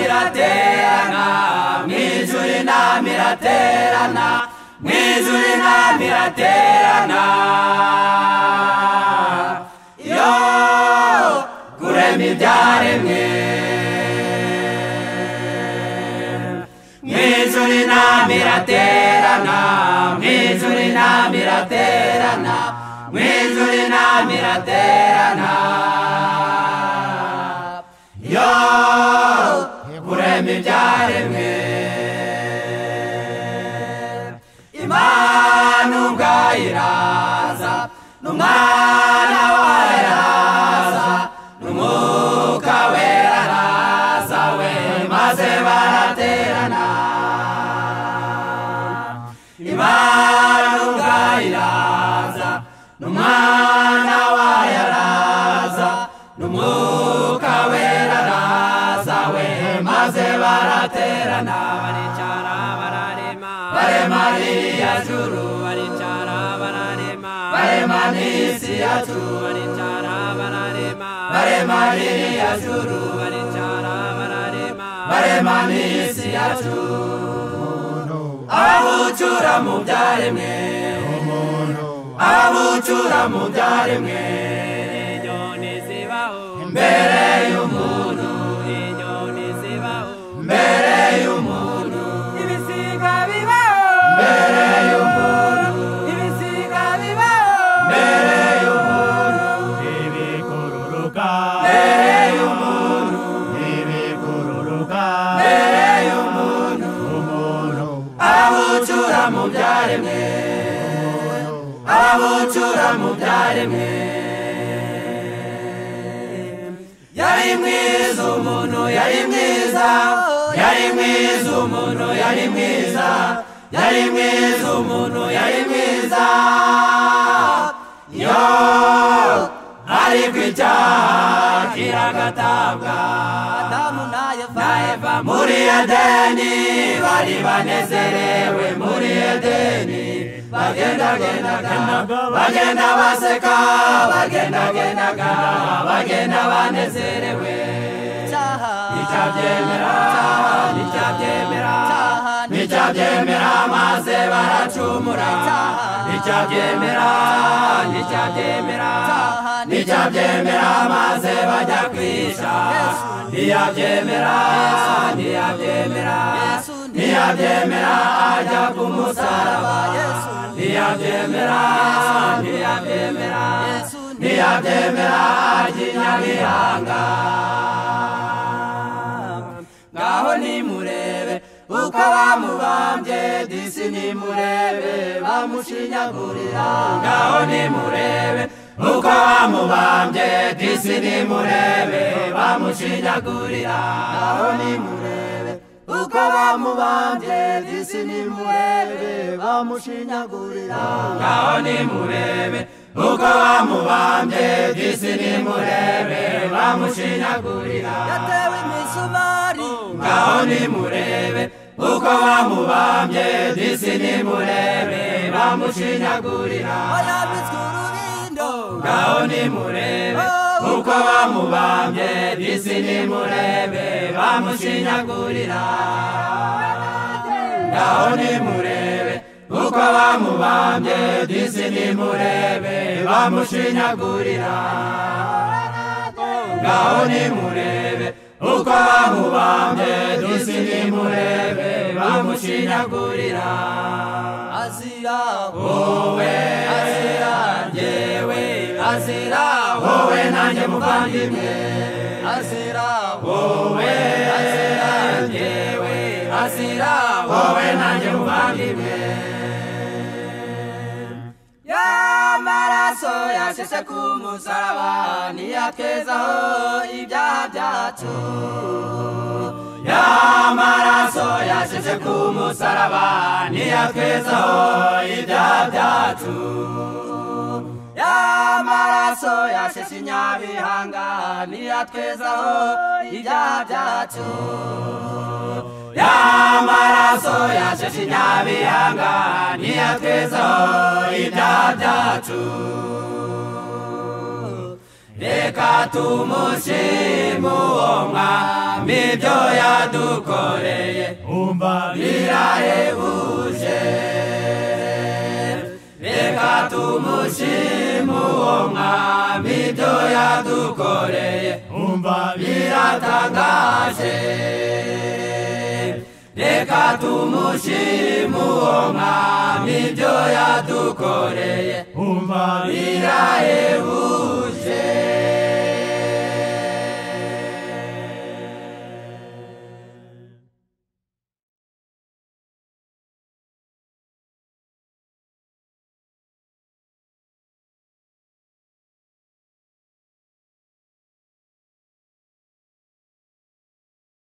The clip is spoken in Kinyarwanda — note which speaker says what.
Speaker 1: iraterana mu ijuru inama iraterana mu ijuru inama iraterana yo kurema ibyaremwe mu ijuru inama iraterana mu ijuru inama iraterana mu ijuru inama iraterana yo kurema ibyaremwe imana ubwayo iraza n'umwana wayo araza n'umwuka wera araza we maze baraterana imana ubwayo iraza n'umwana wayo araza n'umwuka wera araza we maze baraterana baricara bararema barema ririya juru baricara bararema barema n'isi yacu baricara bararema barema ririya juru baricara bararema barema n'isi yacu ababucura mu byaremwe ababucura mu byaremwe inyoni zibaho mbere y'umuntu inyoni zibaho mbere y'umuntu ibisiga bibaho mbere y'umuntu ibisiga bibaho mbere y'umuntu
Speaker 2: ibikururuka
Speaker 1: mbere y'umuntu
Speaker 2: ibikururuka
Speaker 1: mbere y'umuntu
Speaker 2: umuntu
Speaker 1: ababucura mu byaremwe ababucura mu byaremwe yari mwiza umuntu yari mwiza yari mwiza umuntu yari mwiza yari mwiza umuntu yari mwiza yo ariko icyaha kiragatabwa adamu na eva muri edeni bari banezerewe muri edeni bagendagendaga bagenda baseka bagendagendaga bagenda banezerewe nicyabyemera nicyabyemera nicyabyemera maze baracumura nicyabyemera nicyabyemera nicyabyemera maze bajya kwica ntiyabyemera ntiyabyemera ntiyabyemera ajya ku musaraba ntiyabyemera ntiyabyemera ntiyabyemera ajya i nyabihanga ngaho nimurebe uko bamubambye disi nimurebe bamushinyagurira ngaho nimurebe uko bamubambye disi nimurebe bamushinyagurira ngaho nimurebe uko bamubambye disi nimurebe bamushinyagurira ngaho nimurebe uko bamubambye disi nimurebe bamushinyagurira
Speaker 3: yatewe imisumari
Speaker 1: ngaho nimurebe uko bamubambye disi nimurebe bamushinyagurira
Speaker 3: yarambitswe urubindo
Speaker 1: ngaho nimurebe uko bamubambye disi nimurebe bamushinyagurira ngaho nimurebe uko bamubambye disi nimurebe bamushinyagurira ngaho nimurebe uko bamubambye disi nimurebe bamushinyagurira
Speaker 3: azira
Speaker 1: wowe azira njyewe azira wowe nanjye muvandimwe
Speaker 3: azira
Speaker 1: wowe azira njyewe azira wowe nanjye muvandimwe
Speaker 3: y'amaraso yasheshe ku musaraba niyatwezaho ibyaha byacu
Speaker 1: y'amaraso yashyize ku musaraba niyatwezaho ibyaha byacu
Speaker 3: y'amaraso yasheshe inyabihanga niyatwezaho ibyaha byacu
Speaker 1: y'amaraso yasheshe inyabihanga niyatwezaho ibyaha byacu reka tumushime uwo mwami ibyo yadukoreye yadukoreye
Speaker 2: umva
Speaker 1: birahebuje reka tumushime uwo mwami ibyo yadukoreye
Speaker 2: umva
Speaker 1: biratangaje reka tumushime uwo mwami ibyo yadukoreye
Speaker 2: umva
Speaker 1: birahebuje